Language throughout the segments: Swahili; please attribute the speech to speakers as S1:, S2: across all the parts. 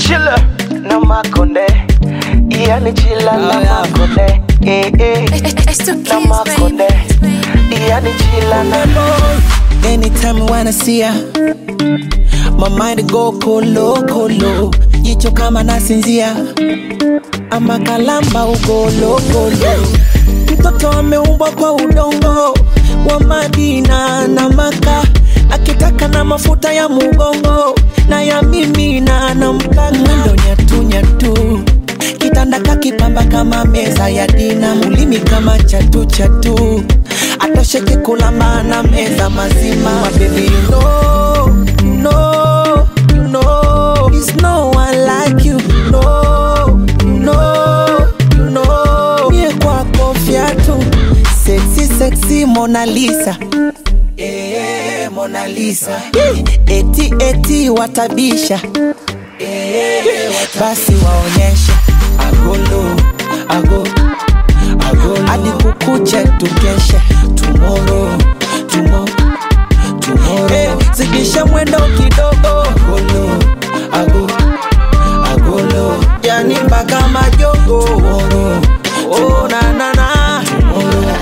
S1: chila na makonde yani chila na
S2: Oh, yeah.
S1: makonde eh, eh.
S3: It's the
S1: na
S3: kids,
S1: makonde
S3: baby.
S1: yani chila na
S2: Anytime I wanna see ya My mind go kolo kolo Jicho kama nasinzia Ama kalamba ugolo golo Mtoto ameumbwa kwa udongo Wa Madina na Maka Akitaka na mafuta ya mugongo Na ya mimi na nampaka Mwendo nyatu nyatu Kitanda kakipamba kama meza ya dina Mulimi kama chatu chatu Atosheke kulamba na meza mazima My baby you know, you know, you know There's no one like you, no, you know, you know Mie kwako fiatu Sexy, sexy Mona Lisa Eh, Mona Lisa Eti, eti watabisha Eh, basi waonyeshe agolo ago agolo hadi kukuche tukeshe tomorrow tomorrow tomorrow hey, zidisha mwendo kidogo agolo ago agolo yani mpaka majogo tomorrow oh na na na tomorrow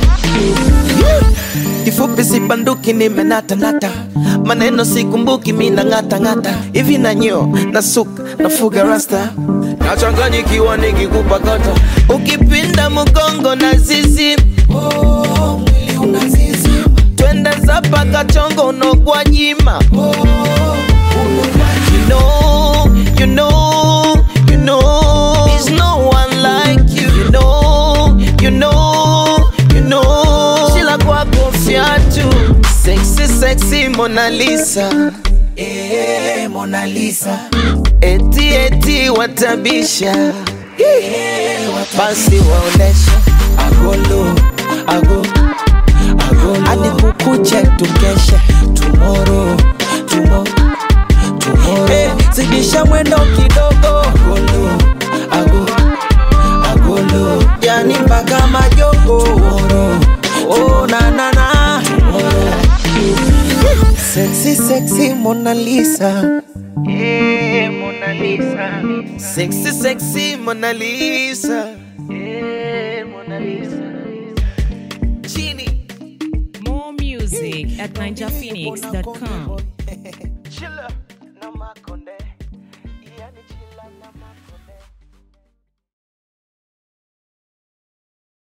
S2: kifupi sibanduki nimenatanata maneno sikumbuki mina ng'atang'ata hivi na nyo na suka nafuga rasta nachanganyikiwa nikikupa kata ukipinda mgongo na zizi oh, mwili unazizima. twende zapa kachongo unogwa jima You know, you know, you know, there's no one like you. You know, you know, you know, Sheila kwako fiatu, sexy, sexy Mona Lisa. Eh, Mona Lisa. Eti, eti watabisha. Basi waonesha agolo, ago, agolo. Hadi kukuche tukeshe tomorrow, tomorrow Hey, zidisha mwendo kidogo agolo, ago, agolo. yani mpaka majogo Tomorrow. oh, na, na, na. Sexy, sexy Mona Lisa
S1: Eh, Mona Lisa.
S2: Sexy, sexy Mona Lisa
S1: Eh, Mona Lisa.
S2: Chini
S4: More music at ninjaphoenix.com.